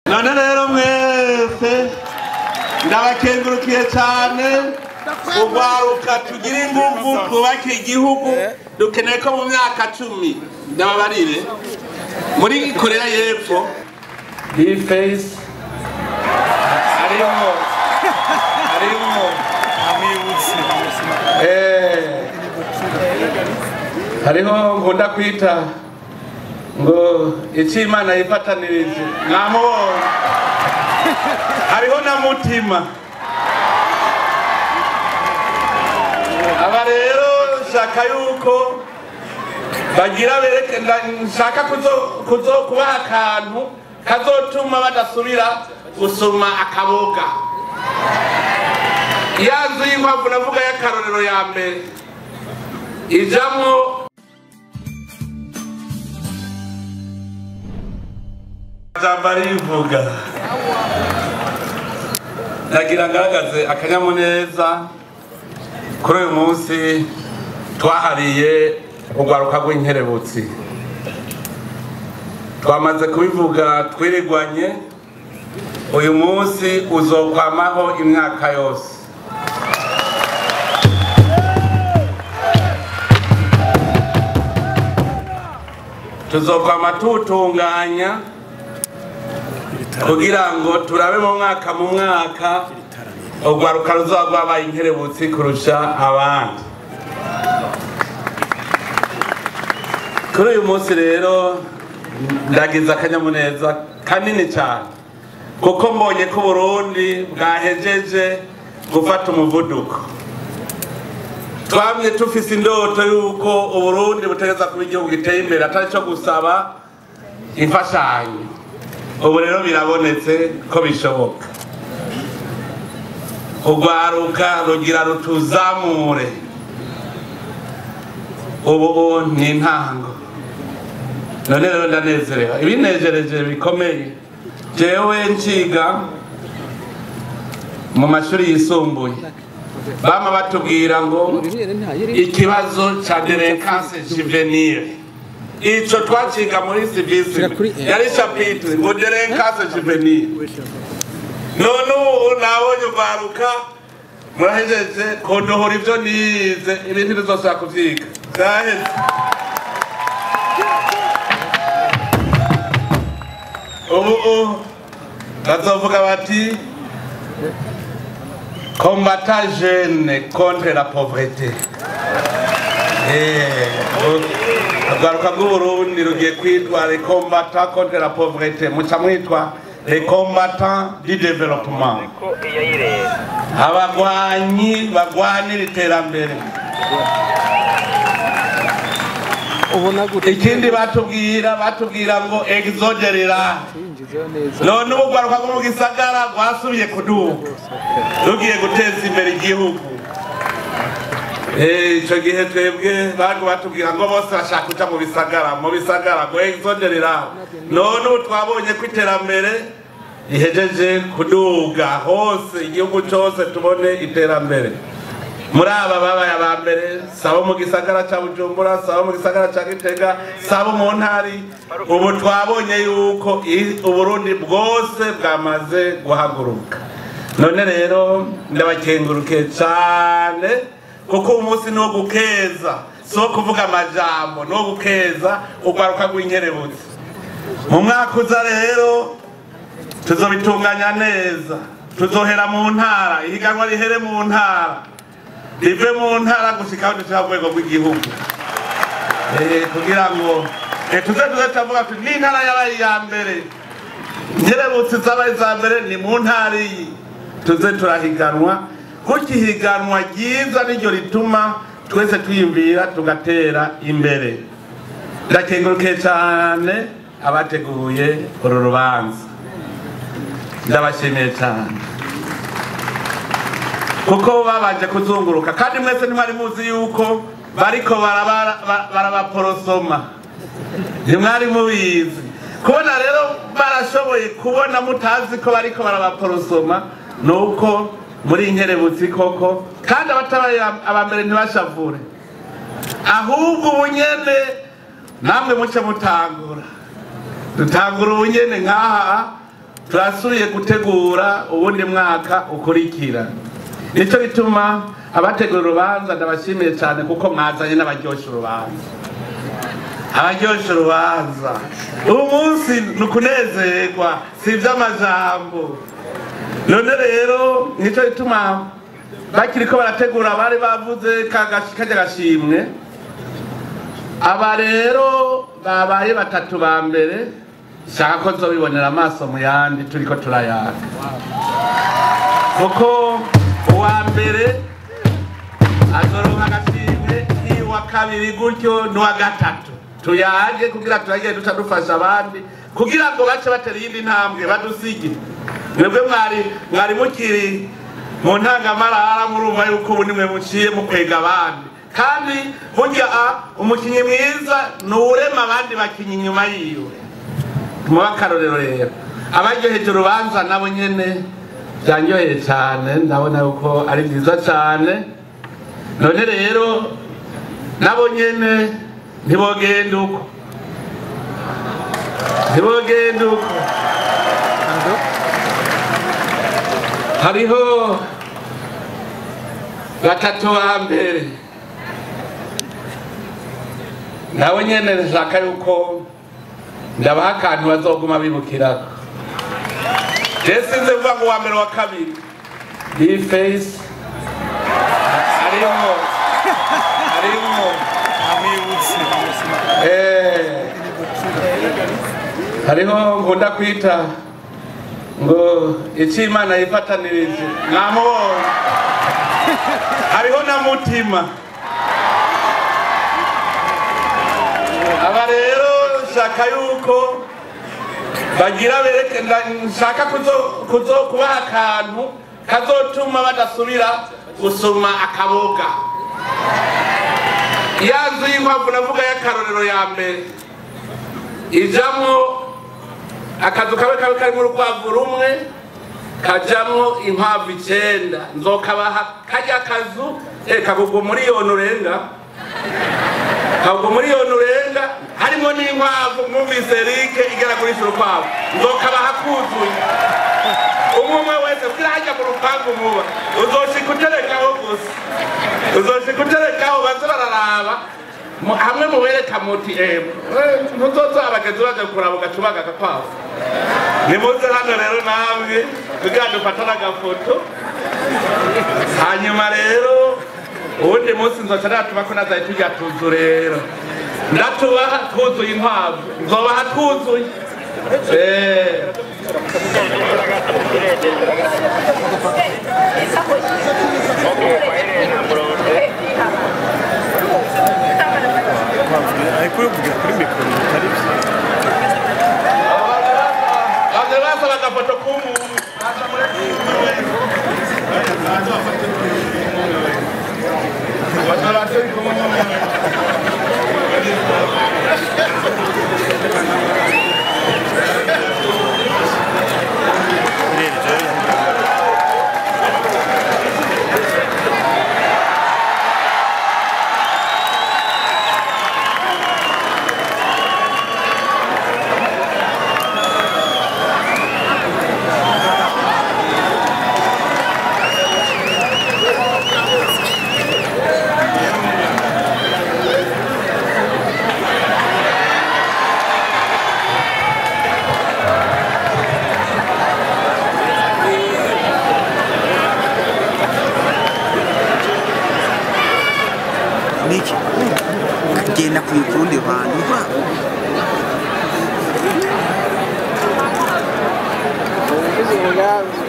none rero mwese ndabakengurukiye cyane urwaruka tugira ingufu twubake igihugu dukeneye ko mu myaka cumi ndababarire muri korea y'epfo iyi feyisi harimo harimo Eh, hariho nkunda kwita ngo icyo imana yifatanirije mwamubonye hariho na mutima aba rero nshaka yuko bagira bereke nda- nshaka kuzo- kuzo kubaha akantu kazotuma badasubira gusoma akaboga ya nzu y'inkwavu navuga y'akarorero ya mbere ijamwo jambo arivuga nagira ngaragaze akanyamuneza kuri uyu munsi twahariye urwaruka rw'inkerebutsi twamaze kubivuga twirigwanye uyu munsi uzokwamaho imyaka yose tuzokwama tuwutunganya kugira ngo turabe mu mwaka mu mwaka urwaruka ruzaba rwabaye inkerebutsi kurusha abandi kuri uyu munsi rero ndagize akanyamuneza kanini cyane kuko mbonye ko uburundi bwahejeje gufata umuvuduko twamye tufise indoto y'uko uburundi butegeza kuba igihugu giteye imbere atari cyo gusaba imfashanyo ubu rero birabonetse ko bishoboka urwaruka rugira rutuzamure ubu ni intango none rero ndanezerewe ibinejereje bikomeye jewe nciga mu mashuri yisumbuye bama batubwira ngo ikibazo ca derekanse juvenile ico twaciga muri civisme yari chapitre ngo derekanse juvenile none ubu nabonye urwaruka murahejeje kundohora ivyo nize ibintu bizosubira kuvyiga vyaheze ubu ubu bazovuga bati combattant jeune contre la pauvreté urwaruka rw'uburundi rugiye kwitwa les combattants contre la pauvreté muca mwitwa les combattants du développement abagwanyi bagwanira iterambere ubona gute ikindi batubwira batubwira ngo exode rural yinjizeho neza none ubu rwaruka rwo mu gisagara rwasubiye kuduga rugiye guteza imbere igihugu Eh, ico gihe twebwe bago batubwira ngo bose bashaka kuja mu bisagara mu bisagara ngo exode rural none ubu twabonye ko iterambere rihejeje kuduga hose igihugu cose tubone iterambere muri aba babaye aba mbere sabo mu gisagara ca bujumbura sabo mu gisagara ca gitega sabo mu ntari ubu twabonye yuko i- uburundi bwose bwamaze guhaguruka none rero ndabakengurukiye cane kuko uyu munsi ni wo gukeza si wo kuvuga amajambo ni wo gukeza urwaruka rw'inkerebutsi mu mwaka uza rero tuzobitunganya neza tuzohera mu ntara ihiganwa rihere mu ntara rive mu ntara gushika aho dushika ku rwego rw'igihugu Eh, kugira ngo eh, tuze tuze turavuga tuti n'intara yabaye iya mbere nkerebutsi zabaye iza mbere ni mu ntara iyi tuze turahiganwa kuko ihiganwa ryiza niryo rituma twese twiyumvira tugatera imbere ndakengurukiye cyane abateguye uru rubanza ndabashimiye cyane kuko babanje kuzunguruka kandi mwese ntimwari muzi yuko bariko baraba- ba- barabaporosoma ntimwari mubizi kubona rero barashoboye kubona mutazi ko bariko barabaporosoma ni uko muri inkerebutsi koko kandi abatabaye abambere ntibashavure ahubwo ubunyene namwe muce mutangura dutangura ubunyene nk'aha turasubiye gutegura ubundi mwaka ukurikira nicyo bituma abategura urubanza ndabashimiye cyane kuko mwazanye n'abaryoshya urubanza abaryoshya urubanza ubu munsi ni ukunezerwa si iby'amajambo none rero nicyo bituma bakiri ko barategura bari bavuze kajya gashimwe aba rero babaye batatu ba mbere shaka ko nzobibonera amaso mu yandi turi ko turayaka kuko uwa mbere azoronka agashimwe n'uwa kabiri gutyo n'uwa gatatu tuyage kugira turagiye duca dufasha abandi kugira ngo bace batera iyindi ntambwe badusige mwebwe mwari mwari mukiri mu ntangamarara murumva yuko ubu nimwe muciye mukwega abandi kandi burya umukinnyi mwiza ni uwurema abandi bakinnyi inyuma yiwe muba akarorero rero abaryoheje urubanza nabo nyene byanyoheye cyane ndabona yuko ari byiza cyane none rero nabo nyene ntibogenda uko ntibogenda uko hariho batatu ba mbere nabo nyene nshaka yuko ndabaha akantu bazoguma bibukirako je sinze kuvuga ngo uwa mbere wa kabiri iyi face harimwo harimwo eh hariho nkunda kwita ngo icyo imana yifatanirije mwamubonye hariho na mutima aba rero nshaka yuko bagira bereke nshaka kuzo kubaha akantu kazotuma badasubira gusoma akaboga ya nzu y'inkwavu navuga y'akarorero ya mbere ijamwo akazu kabe kabe karimo urukwavu rumwe kajamwo inkwavu icenda nzokabaha kajya kazu eh kagugwa miliyoni urenga kagugwa miliyoni urenga harimo n'inkwavu mwumvise rike igera kurisha urukwavu nzokabaha kuzuye umwe wese kugira hajya mu rupangu muba uzoshika uterekaho gusa uzoshika uterekaho baze bararaba hamwe mubereka muti ntuzoza abagenzi baje kuraba ugacubaga agakwavu nimuze hano rero namwe kugira dufatane agafoto hanyuma rero uwundi munsi nzoca natuma ko nazaye tujya tuzu rero ndatubaha twuzuye inkwavu nzobaha twuzuye ariko uvuga kuri mikoro bitari byo baze basaba agafoto k'umuntu niki genda ku rundi ruhande urwa ubugize umugambi